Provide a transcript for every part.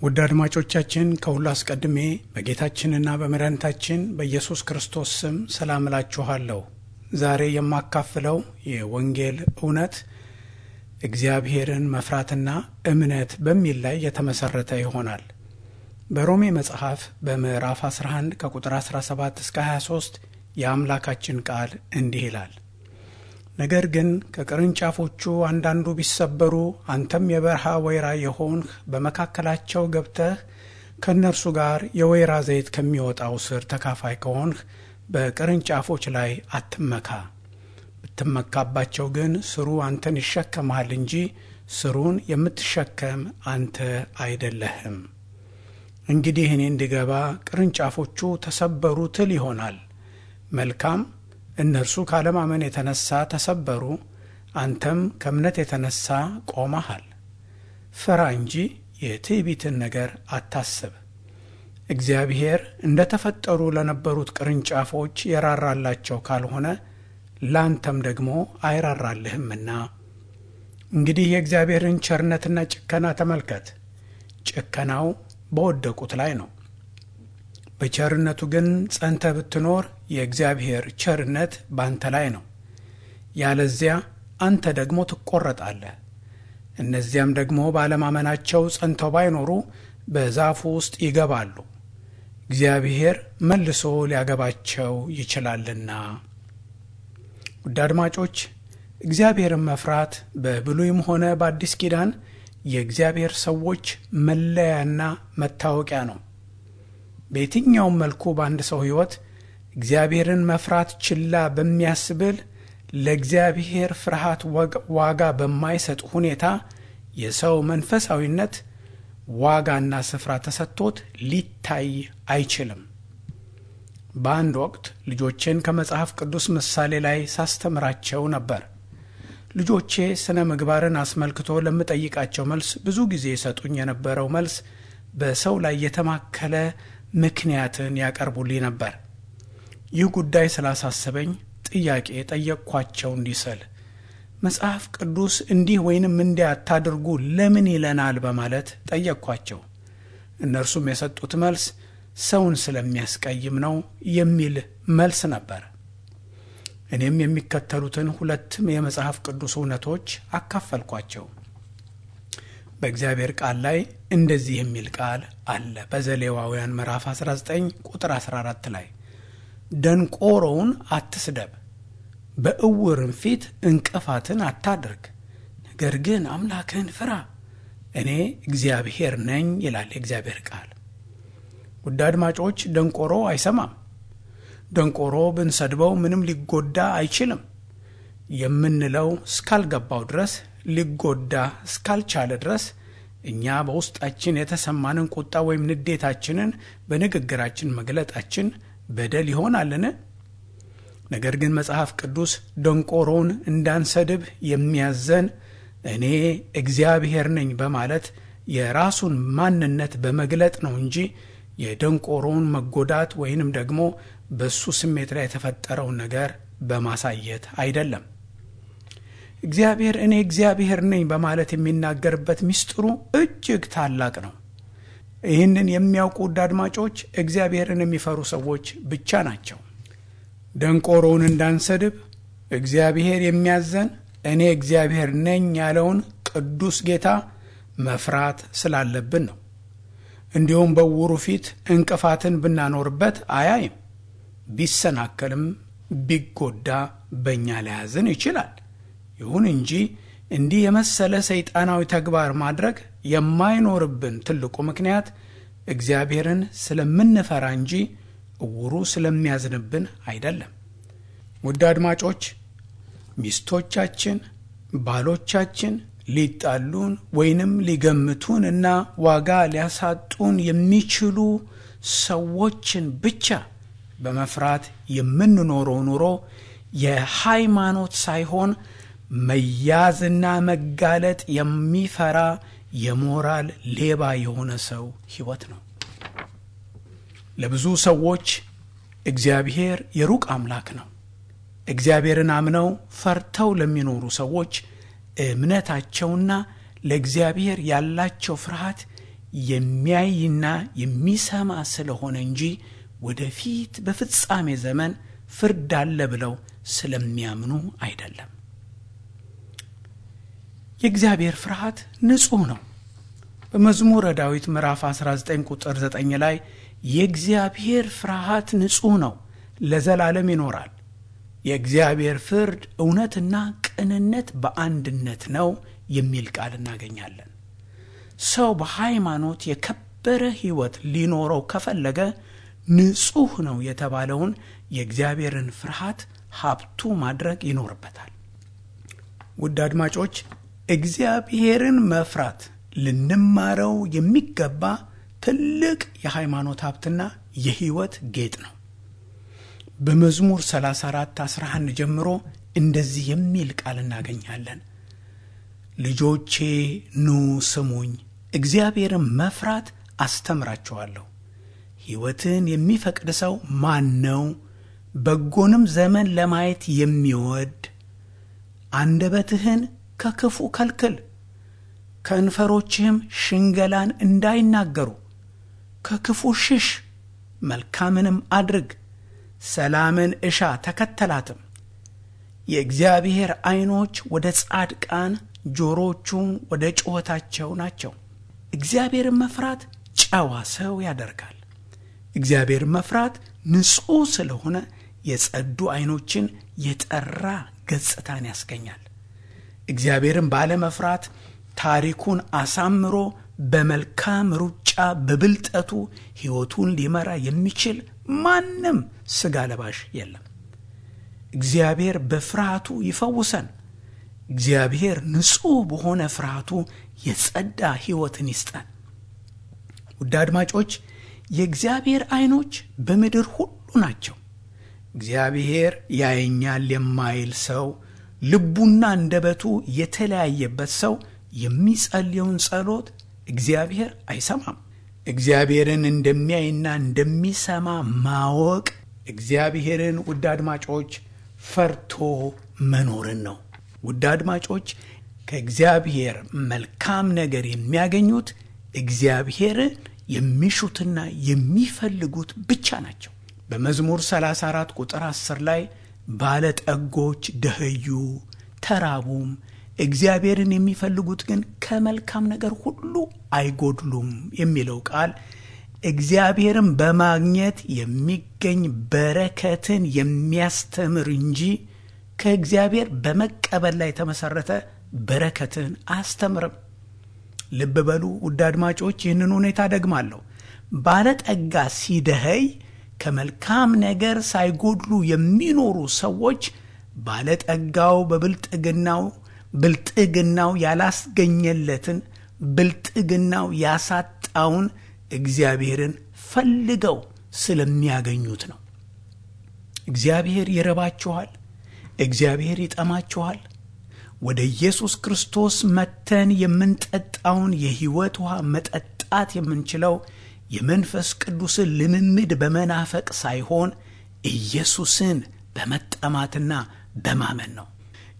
ውድ አድማጮቻችን ከሁሉ አስቀድሜ በጌታችንና በመድኃኒታችን በኢየሱስ ክርስቶስ ስም ሰላም እላችኋለሁ። ዛሬ የማካፍለው የወንጌል እውነት እግዚአብሔርን መፍራትና እምነት በሚል ላይ የተመሰረተ ይሆናል። በሮሜ መጽሐፍ በምዕራፍ 11 ከቁጥር 17 እስከ 23 የአምላካችን ቃል እንዲህ ይላል ነገር ግን ከቅርንጫፎቹ አንዳንዱ ቢሰበሩ አንተም የበረሃ ወይራ የሆንህ በመካከላቸው ገብተህ ከእነርሱ ጋር የወይራ ዘይት ከሚወጣው ስር ተካፋይ ከሆንህ በቅርንጫፎች ላይ አትመካ። ብትመካባቸው ግን ስሩ አንተን ይሸከምሃል እንጂ ስሩን የምትሸከም አንተ አይደለህም። እንግዲህ እኔ እንድገባ ቅርንጫፎቹ ተሰበሩ ትል ይሆናል። መልካም እነርሱ ካለማመን የተነሳ ተሰበሩ፣ አንተም ከእምነት የተነሳ ቆመሃል። ፍራ እንጂ የትዕቢትን ነገር አታስብ። እግዚአብሔር እንደ ተፈጠሩ ለነበሩት ቅርንጫፎች የራራላቸው ካልሆነ ላንተም ደግሞ አይራራልህምና። እንግዲህ የእግዚአብሔርን ቸርነትና ጭከና ተመልከት። ጭከናው በወደቁት ላይ ነው። በቸርነቱ ግን ጸንተ ብትኖር የእግዚአብሔር ቸርነት ባንተ ላይ ነው። ያለዚያ አንተ ደግሞ ትቆረጣለህ። እነዚያም ደግሞ ባለማመናቸው ጸንተው ባይኖሩ በዛፉ ውስጥ ይገባሉ፣ እግዚአብሔር መልሶ ሊያገባቸው ይችላልና። ውድ አድማጮች እግዚአብሔርን መፍራት በብሉይም ሆነ በአዲስ ኪዳን የእግዚአብሔር ሰዎች መለያና መታወቂያ ነው። በየትኛውም መልኩ በአንድ ሰው ሕይወት እግዚአብሔርን መፍራት ችላ በሚያስብል ለእግዚአብሔር ፍርሃት ዋጋ በማይሰጥ ሁኔታ የሰው መንፈሳዊነት ዋጋና ስፍራ ተሰጥቶት ሊታይ አይችልም። በአንድ ወቅት ልጆቼን ከመጽሐፍ ቅዱስ ምሳሌ ላይ ሳስተምራቸው ነበር። ልጆቼ ስነ ምግባርን አስመልክቶ ለምጠይቃቸው መልስ ብዙ ጊዜ የሰጡኝ የነበረው መልስ በሰው ላይ የተማከለ ምክንያትን ያቀርቡልኝ ነበር። ይህ ጉዳይ ስላሳሰበኝ ጥያቄ ጠየቅኳቸው እንዲህ ስል መጽሐፍ ቅዱስ እንዲህ ወይንም እንዲያ አታድርጉ ለምን ይለናል በማለት ጠየቅኳቸው። እነርሱም የሰጡት መልስ ሰውን ስለሚያስቀይም ነው የሚል መልስ ነበር። እኔም የሚከተሉትን ሁለት የመጽሐፍ ቅዱስ እውነቶች አካፈልኳቸው። በእግዚአብሔር ቃል ላይ እንደዚህ የሚል ቃል አለ። በዘሌዋውያን ምዕራፍ 19 ቁጥር 14 ላይ ደንቆሮውን አትስደብ፣ በእውርም ፊት እንቅፋትን አታድርግ፣ ነገር ግን አምላክህን ፍራ፣ እኔ እግዚአብሔር ነኝ ይላል የእግዚአብሔር ቃል። ውድ አድማጮች፣ ደንቆሮ አይሰማም። ደንቆሮ ብንሰድበው ምንም ሊጎዳ አይችልም። የምንለው እስካልገባው ድረስ ሊጎዳ እስካልቻለ ድረስ እኛ በውስጣችን የተሰማንን ቁጣ ወይም ንዴታችንን በንግግራችን መግለጣችን በደል ይሆናልን? ነገር ግን መጽሐፍ ቅዱስ ደንቆሮውን እንዳንሰድብ የሚያዘን እኔ እግዚአብሔር ነኝ በማለት የራሱን ማንነት በመግለጥ ነው እንጂ የደንቆሮውን መጎዳት ወይንም ደግሞ በሱ ስሜት ላይ የተፈጠረውን ነገር በማሳየት አይደለም። እግዚአብሔር እኔ እግዚአብሔር ነኝ በማለት የሚናገርበት ምስጢሩ እጅግ ታላቅ ነው። ይህንን የሚያውቁ ውድ አድማጮች እግዚአብሔርን የሚፈሩ ሰዎች ብቻ ናቸው። ደንቆሮውን እንዳንሰድብ እግዚአብሔር የሚያዘን እኔ እግዚአብሔር ነኝ ያለውን ቅዱስ ጌታ መፍራት ስላለብን ነው። እንዲሁም በውሩ ፊት እንቅፋትን ብናኖርበት አያይም፣ ቢሰናከልም ቢጎዳ በእኛ ሊያዝን ይችላል። ይሁን እንጂ እንዲህ የመሰለ ሰይጣናዊ ተግባር ማድረግ የማይኖርብን ትልቁ ምክንያት እግዚአብሔርን ስለምንፈራ እንጂ እውሩ ስለሚያዝንብን አይደለም። ውድ አድማጮች፣ ሚስቶቻችን፣ ባሎቻችን ሊጣሉን ወይንም ሊገምቱን እና ዋጋ ሊያሳጡን የሚችሉ ሰዎችን ብቻ በመፍራት የምንኖረው ኑሮ የሃይማኖት ሳይሆን መያዝና መጋለጥ የሚፈራ የሞራል ሌባ የሆነ ሰው ሕይወት ነው። ለብዙ ሰዎች እግዚአብሔር የሩቅ አምላክ ነው። እግዚአብሔርን አምነው ፈርተው ለሚኖሩ ሰዎች እምነታቸውና ለእግዚአብሔር ያላቸው ፍርሃት የሚያይና የሚሰማ ስለሆነ እንጂ ወደፊት በፍጻሜ ዘመን ፍርድ አለ ብለው ስለሚያምኑ አይደለም። የእግዚአብሔር ፍርሃት ንጹሕ ነው። በመዝሙረ ዳዊት ምዕራፍ 19 ቁጥር 9 ላይ የእግዚአብሔር ፍርሃት ንጹሕ ነው፣ ለዘላለም ይኖራል። የእግዚአብሔር ፍርድ እውነትና ቅንነት በአንድነት ነው የሚል ቃል እናገኛለን። ሰው በሃይማኖት የከበረ ሕይወት ሊኖረው ከፈለገ ንጹሕ ነው የተባለውን የእግዚአብሔርን ፍርሃት ሀብቱ ማድረግ ይኖርበታል። ውድ አድማጮች እግዚአብሔርን መፍራት ልንማረው የሚገባ ትልቅ የሃይማኖት ሀብትና የሕይወት ጌጥ ነው። በመዝሙር 34 11 ጀምሮ እንደዚህ የሚል ቃል እናገኛለን። ልጆቼ ኑ ስሙኝ፣ እግዚአብሔርን መፍራት አስተምራችኋለሁ። ሕይወትን የሚፈቅድ ሰው ማን ነው? በጎንም ዘመን ለማየት የሚወድ አንደበትህን ከክፉ ከልክል፣ ከንፈሮችህም ሽንገላን እንዳይናገሩ። ከክፉ ሽሽ፣ መልካምንም አድርግ፣ ሰላምን እሻ ተከተላትም። የእግዚአብሔር ዐይኖች ወደ ጻድቃን ጆሮቹም ወደ ጩኸታቸው ናቸው። እግዚአብሔርን መፍራት ጨዋ ሰው ያደርጋል። እግዚአብሔርን መፍራት ንጹሕ ስለሆነ የጸዱ ዐይኖችን የጠራ ገጽታን ያስገኛል። እግዚአብሔርን ባለመፍራት ታሪኩን አሳምሮ በመልካም ሩጫ በብልጠቱ ሕይወቱን ሊመራ የሚችል ማንም ሥጋ ለባሽ የለም። እግዚአብሔር በፍርሃቱ ይፈውሰን። እግዚአብሔር ንጹሕ በሆነ ፍርሃቱ የጸዳ ሕይወትን ይስጠን። ውድ አድማጮች የእግዚአብሔር ዐይኖች በምድር ሁሉ ናቸው። እግዚአብሔር ያየኛል የማይል ሰው ልቡና አንደበቱ የተለያየበት ሰው የሚጸልየውን ጸሎት እግዚአብሔር አይሰማም። እግዚአብሔርን እንደሚያይና እንደሚሰማ ማወቅ እግዚአብሔርን ውድ አድማጮች ፈርቶ መኖርን ነው። ውድ አድማጮች ከእግዚአብሔር መልካም ነገር የሚያገኙት እግዚአብሔርን የሚሹትና የሚፈልጉት ብቻ ናቸው። በመዝሙር 34 ቁጥር 10 ላይ ባለጠጎች ደኸዩ ተራቡም፣ እግዚአብሔርን የሚፈልጉት ግን ከመልካም ነገር ሁሉ አይጎድሉም የሚለው ቃል እግዚአብሔርን በማግኘት የሚገኝ በረከትን የሚያስተምር እንጂ ከእግዚአብሔር በመቀበል ላይ የተመሰረተ በረከትን አያስተምርም። ልብ በሉ ውድ አድማጮች፣ ይህንን ሁኔታ ደግማለሁ። ባለጠጋ ሲደኸይ ከመልካም ነገር ሳይጎድሉ የሚኖሩ ሰዎች ባለጠጋው በብልጥግናው ብልጥግናው ያላስገኘለትን ብልጥግናው ያሳጣውን እግዚአብሔርን ፈልገው ስለሚያገኙት ነው። እግዚአብሔር ይረባችኋል። እግዚአብሔር ይጠማችኋል። ወደ ኢየሱስ ክርስቶስ መተን የምንጠጣውን የሕይወት ውሃ መጠጣት የምንችለው የመንፈስ ቅዱስን ልምምድ በመናፈቅ ሳይሆን ኢየሱስን በመጠማትና በማመን ነው።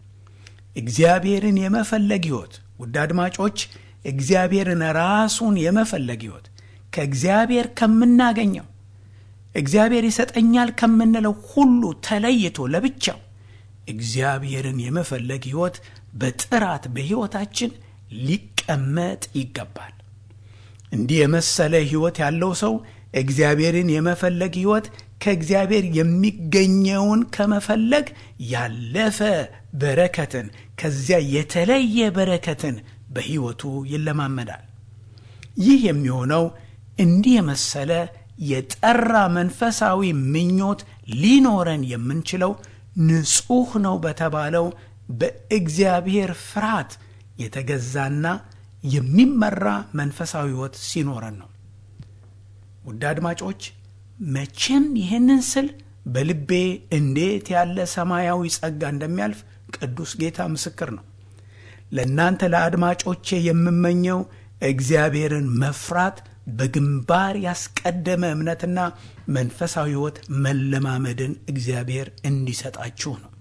እግዚአብሔርን የመፈለግ ሕይወት ውድ አድማጮች፣ እግዚአብሔርን ራሱን የመፈለግ ሕይወት ከእግዚአብሔር ከምናገኘው እግዚአብሔር ይሰጠኛል ከምንለው ሁሉ ተለይቶ ለብቻው እግዚአብሔርን የመፈለግ ሕይወት በጥራት በሕይወታችን ሊቀመጥ ይገባል። እንዲህ የመሰለ ሕይወት ያለው ሰው እግዚአብሔርን የመፈለግ ሕይወት ከእግዚአብሔር የሚገኘውን ከመፈለግ ያለፈ በረከትን ከዚያ የተለየ በረከትን በሕይወቱ ይለማመዳል። ይህ የሚሆነው እንዲህ የመሰለ የጠራ መንፈሳዊ ምኞት ሊኖረን የምንችለው ንጹሕ ነው በተባለው በእግዚአብሔር ፍርሃት የተገዛና የሚመራ መንፈሳዊ ሕይወት ሲኖረን ነው። ውድ አድማጮች መቼም ይህንን ስል በልቤ እንዴት ያለ ሰማያዊ ጸጋ እንደሚያልፍ ቅዱስ ጌታ ምስክር ነው። ለእናንተ ለአድማጮቼ የምመኘው እግዚአብሔርን መፍራት በግንባር ያስቀደመ እምነትና መንፈሳዊ ሕይወት መለማመድን እግዚአብሔር እንዲሰጣችሁ ነው።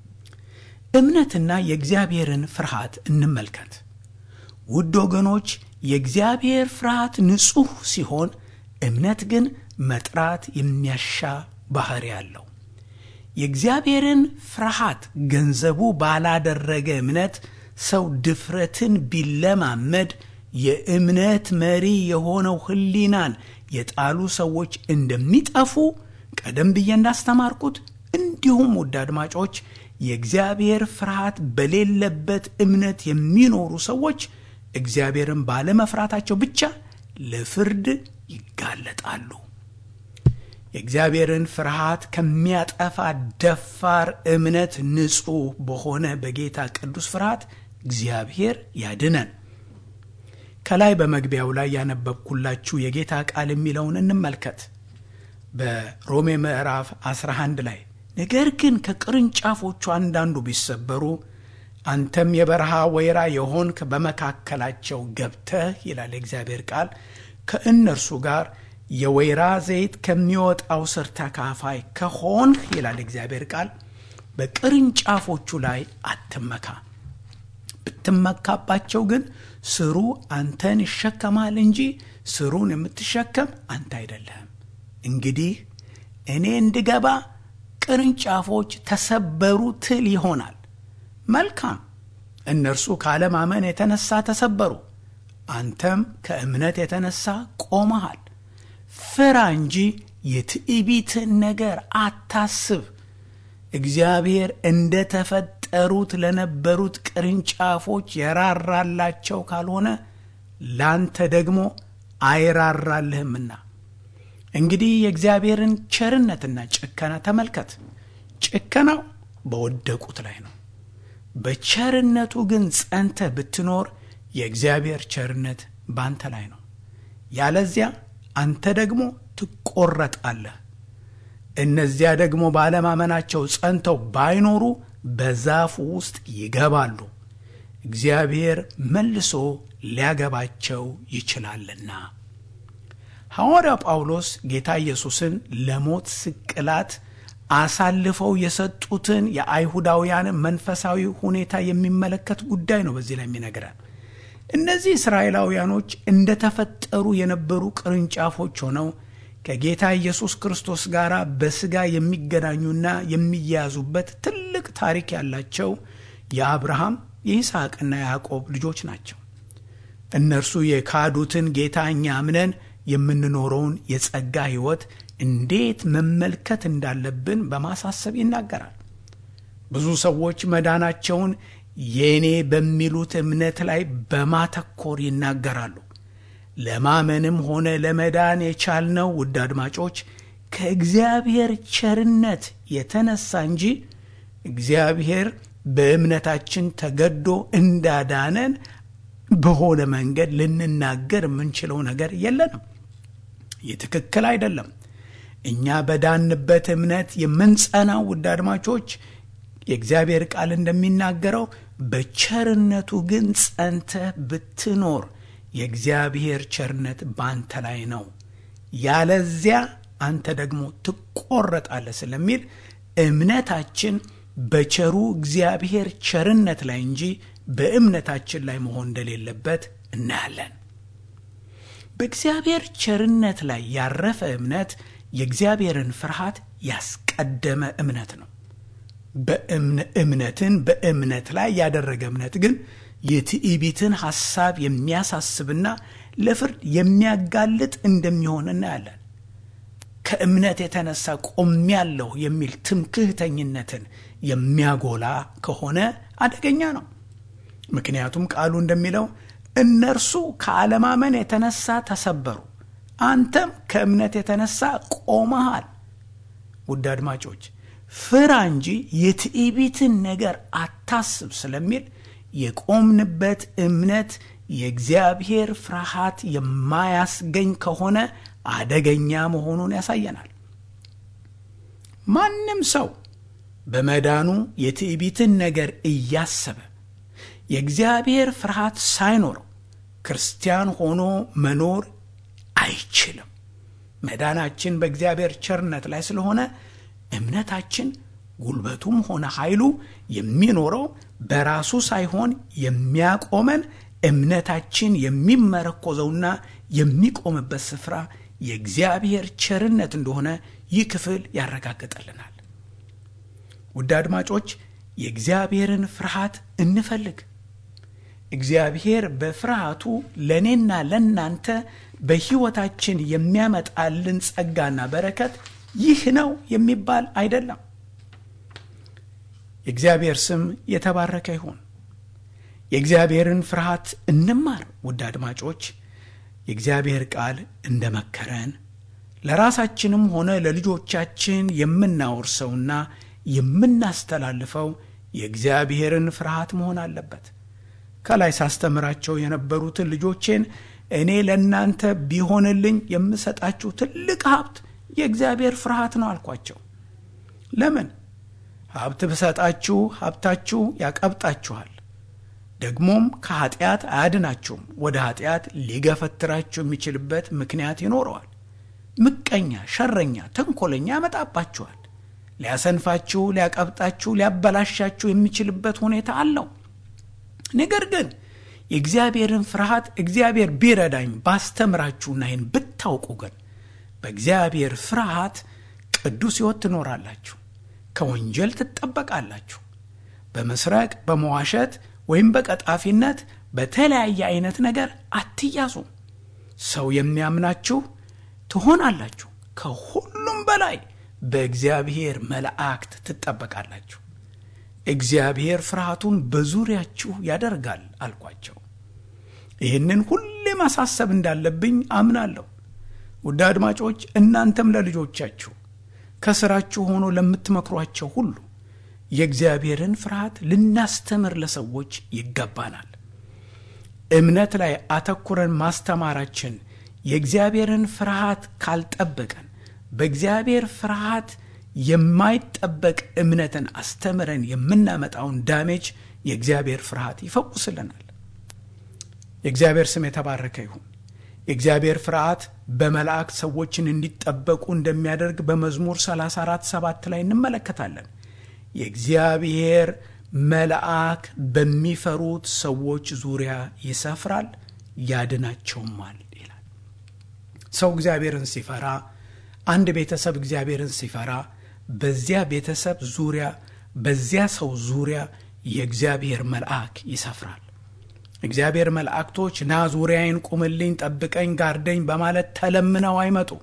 እምነትና የእግዚአብሔርን ፍርሃት እንመልከት። ውድ ወገኖች የእግዚአብሔር ፍርሃት ንጹሕ ሲሆን እምነት ግን መጥራት የሚያሻ ባህሪ አለው። የእግዚአብሔርን ፍርሃት ገንዘቡ ባላደረገ እምነት ሰው ድፍረትን ቢለማመድ የእምነት መሪ የሆነው ሕሊናን የጣሉ ሰዎች እንደሚጠፉ ቀደም ብዬ እንዳስተማርኩት እንዲሁም ውድ አድማጮች የእግዚአብሔር ፍርሃት በሌለበት እምነት የሚኖሩ ሰዎች እግዚአብሔርን ባለመፍራታቸው ብቻ ለፍርድ ይጋለጣሉ። የእግዚአብሔርን ፍርሃት ከሚያጠፋ ደፋር እምነት ንጹሕ በሆነ በጌታ ቅዱስ ፍርሃት እግዚአብሔር ያድነን። ከላይ በመግቢያው ላይ ያነበብኩላችሁ የጌታ ቃል የሚለውን እንመልከት። በሮሜ ምዕራፍ 11 ላይ ነገር ግን ከቅርንጫፎቹ አንዳንዱ ቢሰበሩ አንተም የበረሃ ወይራ የሆንክ በመካከላቸው ገብተህ ይላል የእግዚአብሔር ቃል ከእነርሱ ጋር የወይራ ዘይት ከሚወጣው ስር ተካፋይ ከሆንህ ይላል እግዚአብሔር ቃል በቅርንጫፎቹ ላይ አትመካ። ብትመካባቸው ግን ስሩ አንተን ይሸከማል እንጂ ስሩን የምትሸከም አንተ አይደለህም። እንግዲህ እኔ እንድገባ ቅርንጫፎች ተሰበሩ ትል ይሆናል። መልካም፣ እነርሱ ካለማመን የተነሳ ተሰበሩ፣ አንተም ከእምነት የተነሳ ቆመሃል። ፍራ እንጂ የትዕቢትን ነገር አታስብ። እግዚአብሔር እንደ ተፈጠሩት ለነበሩት ቅርንጫፎች የራራላቸው ካልሆነ ላንተ ደግሞ አይራራልህምና። እንግዲህ የእግዚአብሔርን ቸርነትና ጭከና ተመልከት። ጭከናው በወደቁት ላይ ነው። በቸርነቱ ግን ጸንተ ብትኖር የእግዚአብሔር ቸርነት ባንተ ላይ ነው። ያለዚያ አንተ ደግሞ ትቆረጣለህ። እነዚያ ደግሞ ባለማመናቸው ጸንተው ባይኖሩ በዛፉ ውስጥ ይገባሉ፣ እግዚአብሔር መልሶ ሊያገባቸው ይችላልና። ሐዋርያው ጳውሎስ ጌታ ኢየሱስን ለሞት ስቅላት አሳልፈው የሰጡትን የአይሁዳውያን መንፈሳዊ ሁኔታ የሚመለከት ጉዳይ ነው በዚህ ላይ የሚነግረን። እነዚህ እስራኤላውያኖች እንደተፈጠሩ የነበሩ ቅርንጫፎች ሆነው ከጌታ ኢየሱስ ክርስቶስ ጋር በሥጋ የሚገናኙና የሚያያዙበት ትልቅ ታሪክ ያላቸው የአብርሃም የይስሐቅና የያዕቆብ ልጆች ናቸው። እነርሱ የካዱትን ጌታ እኛ አምነን የምንኖረውን የጸጋ ሕይወት እንዴት መመልከት እንዳለብን በማሳሰብ ይናገራል። ብዙ ሰዎች መዳናቸውን የእኔ በሚሉት እምነት ላይ በማተኮር ይናገራሉ። ለማመንም ሆነ ለመዳን የቻልነው ውድ አድማጮች ከእግዚአብሔር ቸርነት የተነሳ እንጂ እግዚአብሔር በእምነታችን ተገዶ እንዳዳነን በሆነ መንገድ ልንናገር የምንችለው ነገር የለንም። ይህ ትክክል አይደለም። እኛ በዳንበት እምነት የምንጸናው ውድ አድማጮች የእግዚአብሔር ቃል እንደሚናገረው በቸርነቱ ግን ጸንተህ ብትኖር የእግዚአብሔር ቸርነት ባንተ ላይ ነው፣ ያለዚያ አንተ ደግሞ ትቆረጣለህ ስለሚል እምነታችን በቸሩ እግዚአብሔር ቸርነት ላይ እንጂ በእምነታችን ላይ መሆን እንደሌለበት እናያለን። በእግዚአብሔር ቸርነት ላይ ያረፈ እምነት የእግዚአብሔርን ፍርሃት ያስቀደመ እምነት ነው። እምነትን በእምነት ላይ ያደረገ እምነት ግን የትዕቢትን ሐሳብ የሚያሳስብና ለፍርድ የሚያጋልጥ እንደሚሆን እናያለን። ከእምነት የተነሳ ቆሜያለሁ የሚል ትምክህተኝነትን የሚያጎላ ከሆነ አደገኛ ነው። ምክንያቱም ቃሉ እንደሚለው እነርሱ ከአለማመን የተነሳ ተሰበሩ፣ አንተም ከእምነት የተነሳ ቆመሃል። ውድ አድማጮች ፍራ እንጂ የትዕቢትን ነገር አታስብ ስለሚል የቆምንበት እምነት የእግዚአብሔር ፍርሃት የማያስገኝ ከሆነ አደገኛ መሆኑን ያሳየናል። ማንም ሰው በመዳኑ የትዕቢትን ነገር እያሰበ የእግዚአብሔር ፍርሃት ሳይኖረው ክርስቲያን ሆኖ መኖር አይችልም። መዳናችን በእግዚአብሔር ቸርነት ላይ ስለሆነ እምነታችን ጉልበቱም ሆነ ኃይሉ የሚኖረው በራሱ ሳይሆን የሚያቆመን እምነታችን የሚመረኮዘውና የሚቆምበት ስፍራ የእግዚአብሔር ቸርነት እንደሆነ ይህ ክፍል ያረጋግጠልናል። ውድ አድማጮች የእግዚአብሔርን ፍርሃት እንፈልግ። እግዚአብሔር በፍርሃቱ ለእኔና ለእናንተ በሕይወታችን የሚያመጣልን ጸጋና በረከት ይህ ነው የሚባል አይደለም። የእግዚአብሔር ስም የተባረከ ይሁን። የእግዚአብሔርን ፍርሃት እንማር። ውድ አድማጮች የእግዚአብሔር ቃል እንደ መከረን ለራሳችንም ሆነ ለልጆቻችን የምናወርሰውና የምናስተላልፈው የእግዚአብሔርን ፍርሃት መሆን አለበት። ከላይ ሳስተምራቸው የነበሩትን ልጆቼን እኔ ለእናንተ ቢሆንልኝ የምሰጣችሁ ትልቅ ሀብት የእግዚአብሔር ፍርሃት ነው አልኳቸው። ለምን? ሀብት ብሰጣችሁ ሀብታችሁ ያቀብጣችኋል፣ ደግሞም ከኃጢአት አያድናችሁም። ወደ ኃጢአት ሊገፈትራችሁ የሚችልበት ምክንያት ይኖረዋል። ምቀኛ፣ ሸረኛ፣ ተንኮለኛ ያመጣባችኋል። ሊያሰንፋችሁ፣ ሊያቀብጣችሁ፣ ሊያበላሻችሁ የሚችልበት ሁኔታ አለው። ነገር ግን የእግዚአብሔርን ፍርሃት እግዚአብሔር ቢረዳኝ ባስተምራችሁና ይህን ብታውቁ ግን በእግዚአብሔር ፍርሃት ቅዱስ ሕይወት ትኖራላችሁ። ከወንጀል ትጠበቃላችሁ። በመስረቅ በመዋሸት ወይም በቀጣፊነት በተለያየ አይነት ነገር አትያዙም። ሰው የሚያምናችሁ ትሆናላችሁ። ከሁሉም በላይ በእግዚአብሔር መላእክት ትጠበቃላችሁ። እግዚአብሔር ፍርሃቱን በዙሪያችሁ ያደርጋል አልኳቸው። ይህንን ሁሌ ማሳሰብ እንዳለብኝ አምናለሁ። ውድ አድማጮች እናንተም ለልጆቻችሁ ከስራችሁ ሆኖ ለምትመክሯቸው ሁሉ የእግዚአብሔርን ፍርሃት ልናስተምር ለሰዎች ይገባናል። እምነት ላይ አተኩረን ማስተማራችን የእግዚአብሔርን ፍርሃት ካልጠበቀን በእግዚአብሔር ፍርሃት የማይጠበቅ እምነትን አስተምረን የምናመጣውን ዳሜጅ የእግዚአብሔር ፍርሃት ይፈውስልናል። የእግዚአብሔር ስም የተባረከ ይሁን። የእግዚአብሔር ፍርሃት በመላእክት ሰዎችን እንዲጠበቁ እንደሚያደርግ በመዝሙር 34 7 ላይ እንመለከታለን። የእግዚአብሔር መልአክ በሚፈሩት ሰዎች ዙሪያ ይሰፍራል ያድናቸውማል ይላል። ሰው እግዚአብሔርን ሲፈራ፣ አንድ ቤተሰብ እግዚአብሔርን ሲፈራ በዚያ ቤተሰብ ዙሪያ በዚያ ሰው ዙሪያ የእግዚአብሔር መልአክ ይሰፍራል። እግዚአብሔር መላእክቶች ና ዙሪያዬን ቁምልኝ፣ ጠብቀኝ፣ ጋርደኝ በማለት ተለምነው አይመጡም።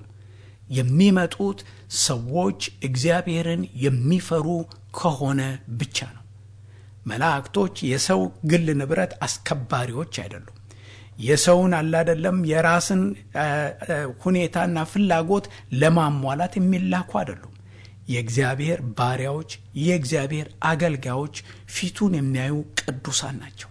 የሚመጡት ሰዎች እግዚአብሔርን የሚፈሩ ከሆነ ብቻ ነው። መላእክቶች የሰው ግል ንብረት አስከባሪዎች አይደሉም። የሰውን አላደለም የራስን ሁኔታና ፍላጎት ለማሟላት የሚላኩ አይደሉም። የእግዚአብሔር ባሪያዎች፣ የእግዚአብሔር አገልጋዮች፣ ፊቱን የሚያዩ ቅዱሳን ናቸው።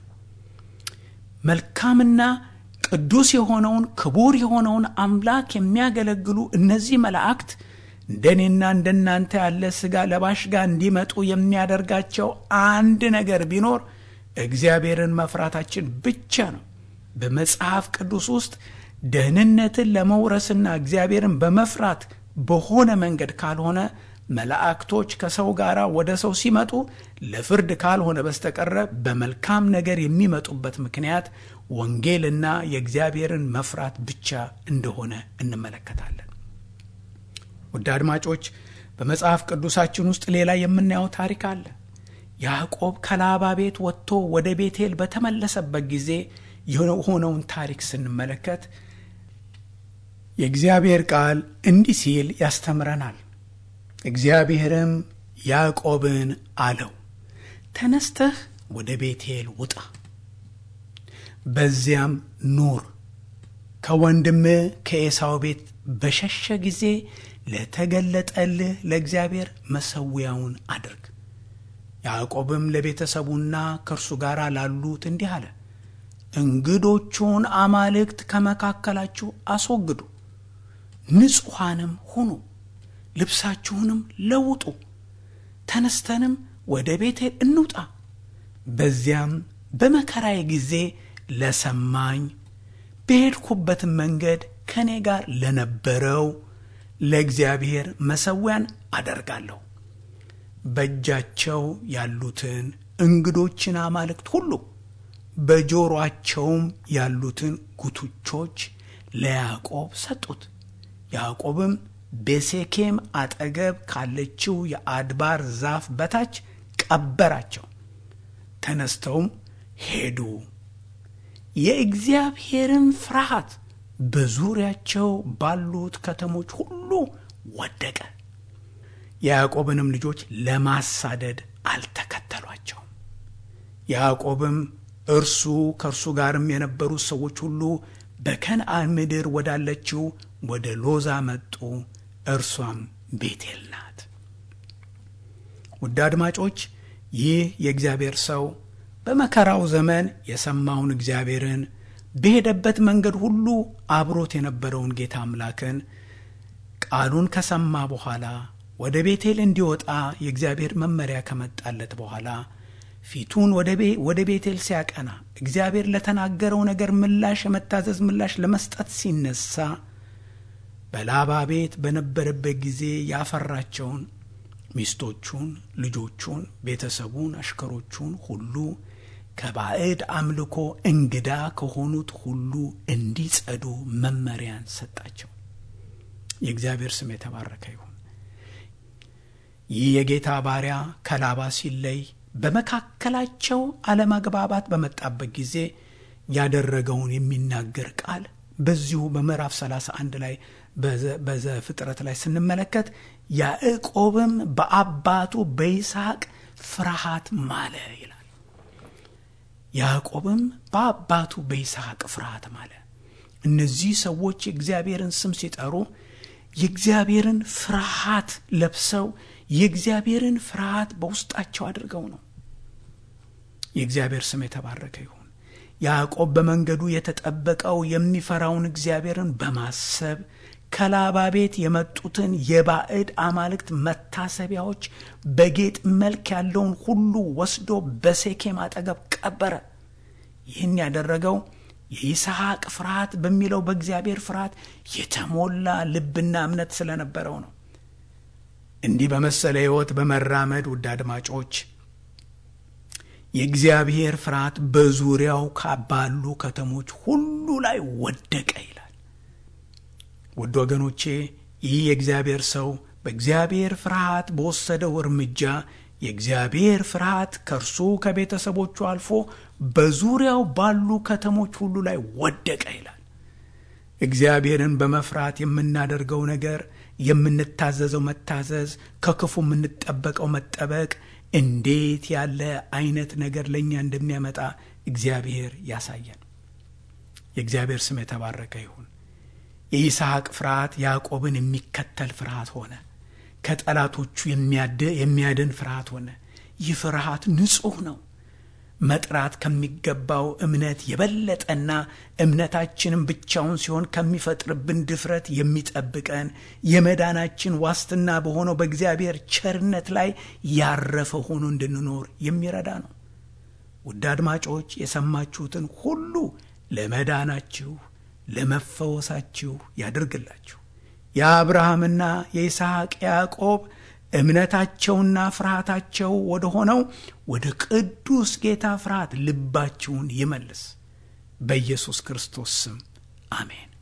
መልካምና ቅዱስ የሆነውን ክቡር የሆነውን አምላክ የሚያገለግሉ እነዚህ መላእክት እንደኔና እንደናንተ ያለ ሥጋ ለባሽ ጋር እንዲመጡ የሚያደርጋቸው አንድ ነገር ቢኖር እግዚአብሔርን መፍራታችን ብቻ ነው። በመጽሐፍ ቅዱስ ውስጥ ደህንነትን ለመውረስና እግዚአብሔርን በመፍራት በሆነ መንገድ ካልሆነ መላእክቶች ከሰው ጋር ወደ ሰው ሲመጡ ለፍርድ ካልሆነ በስተቀረ በመልካም ነገር የሚመጡበት ምክንያት ወንጌልና የእግዚአብሔርን መፍራት ብቻ እንደሆነ እንመለከታለን። ውድ አድማጮች በመጽሐፍ ቅዱሳችን ውስጥ ሌላ የምናየው ታሪክ አለ። ያዕቆብ ከላባ ቤት ወጥቶ ወደ ቤቴል በተመለሰበት ጊዜ የሆነውን ታሪክ ስንመለከት የእግዚአብሔር ቃል እንዲህ ሲል ያስተምረናል። እግዚአብሔርም ያዕቆብን አለው፣ ተነስተህ ወደ ቤቴል ውጣ፣ በዚያም ኑር። ከወንድምህ ከኤሳው ቤት በሸሸ ጊዜ ለተገለጠልህ ለእግዚአብሔር መሰዊያውን አድርግ። ያዕቆብም ለቤተሰቡና ከእርሱ ጋር ላሉት እንዲህ አለ፣ እንግዶቹን አማልክት ከመካከላችሁ አስወግዱ፣ ንጹሐንም ሁኑ፣ ልብሳችሁንም ለውጡ፣ ተነስተንም ወደ ቤቴል እንውጣ። በዚያም በመከራዬ ጊዜ ለሰማኝ በሄድኩበትም መንገድ ከእኔ ጋር ለነበረው ለእግዚአብሔር መሰዊያን አደርጋለሁ። በእጃቸው ያሉትን እንግዶችን አማልክት ሁሉ በጆሮአቸውም ያሉትን ጉትቾች ለያዕቆብ ሰጡት። ያዕቆብም በሴኬም አጠገብ ካለችው የአድባር ዛፍ በታች ቀበራቸው። ተነስተውም ሄዱ። የእግዚአብሔርን ፍርሃት በዙሪያቸው ባሉት ከተሞች ሁሉ ወደቀ። የያዕቆብንም ልጆች ለማሳደድ አልተከተሏቸውም። ያዕቆብም እርሱ ከእርሱ ጋርም የነበሩት ሰዎች ሁሉ በከነዓን ምድር ወዳለችው ወደ ሎዛ መጡ። እርሷም ቤቴል ናት። ውድ አድማጮች ይህ የእግዚአብሔር ሰው በመከራው ዘመን የሰማውን እግዚአብሔርን በሄደበት መንገድ ሁሉ አብሮት የነበረውን ጌታ አምላክን ቃሉን ከሰማ በኋላ ወደ ቤቴል እንዲወጣ የእግዚአብሔር መመሪያ ከመጣለት በኋላ ፊቱን ወደ ቤቴል ሲያቀና እግዚአብሔር ለተናገረው ነገር ምላሽ የመታዘዝ ምላሽ ለመስጠት ሲነሳ በላባ ቤት በነበረበት ጊዜ ያፈራቸውን ሚስቶቹን፣ ልጆቹን፣ ቤተሰቡን፣ አሽከሮቹን ሁሉ ከባዕድ አምልኮ እንግዳ ከሆኑት ሁሉ እንዲጸዱ መመሪያን ሰጣቸው። የእግዚአብሔር ስም የተባረከ ይሁን። ይህ የጌታ ባሪያ ከላባ ሲለይ በመካከላቸው አለመግባባት በመጣበት ጊዜ ያደረገውን የሚናገር ቃል በዚሁ በምዕራፍ 31 ላይ በዘፍጥረት ላይ ስንመለከት ያዕቆብም በአባቱ በይስሐቅ ፍርሃት ማለ ይላል። ያዕቆብም በአባቱ በይስሐቅ ፍርሃት ማለ። እነዚህ ሰዎች የእግዚአብሔርን ስም ሲጠሩ የእግዚአብሔርን ፍርሃት ለብሰው የእግዚአብሔርን ፍርሃት በውስጣቸው አድርገው ነው። የእግዚአብሔር ስም የተባረከ ይሁን። ያዕቆብ በመንገዱ የተጠበቀው የሚፈራውን እግዚአብሔርን በማሰብ ከላባ ቤት የመጡትን የባዕድ አማልክት መታሰቢያዎች በጌጥ መልክ ያለውን ሁሉ ወስዶ በሴኬም አጠገብ ቀበረ። ይህን ያደረገው የይስሐቅ ፍርሃት በሚለው በእግዚአብሔር ፍርሃት የተሞላ ልብና እምነት ስለነበረው ነው። እንዲህ በመሰለ ሕይወት በመራመድ ውድ አድማጮች የእግዚአብሔር ፍርሃት በዙሪያው ባሉ ከተሞች ሁሉ ላይ ወደቀ ይላል። ውድ ወገኖቼ ይህ የእግዚአብሔር ሰው በእግዚአብሔር ፍርሃት በወሰደው እርምጃ የእግዚአብሔር ፍርሃት ከእርሱ ከቤተሰቦቹ አልፎ በዙሪያው ባሉ ከተሞች ሁሉ ላይ ወደቀ ይላል። እግዚአብሔርን በመፍራት የምናደርገው ነገር፣ የምንታዘዘው መታዘዝ፣ ከክፉ የምንጠበቀው መጠበቅ እንዴት ያለ አይነት ነገር ለእኛ እንደሚያመጣ እግዚአብሔር ያሳየን። የእግዚአብሔር ስም የተባረከ ይሁን። የይስሐቅ ፍርሃት ያዕቆብን የሚከተል ፍርሃት ሆነ። ከጠላቶቹ የሚያድን ፍርሃት ሆነ። ይህ ፍርሃት ንጹሕ ነው። መጥራት ከሚገባው እምነት የበለጠና እምነታችንም ብቻውን ሲሆን ከሚፈጥርብን ድፍረት የሚጠብቀን የመዳናችን ዋስትና በሆነው በእግዚአብሔር ቸርነት ላይ ያረፈ ሆኖ እንድንኖር የሚረዳ ነው። ውድ አድማጮች የሰማችሁትን ሁሉ ለመዳናችሁ ለመፈወሳችሁ ያድርግላችሁ። የአብርሃምና የይስሐቅ ያዕቆብ እምነታቸውና ፍርሃታቸው ወደ ሆነው ወደ ቅዱስ ጌታ ፍርሃት ልባችሁን ይመልስ። በኢየሱስ ክርስቶስ ስም አሜን።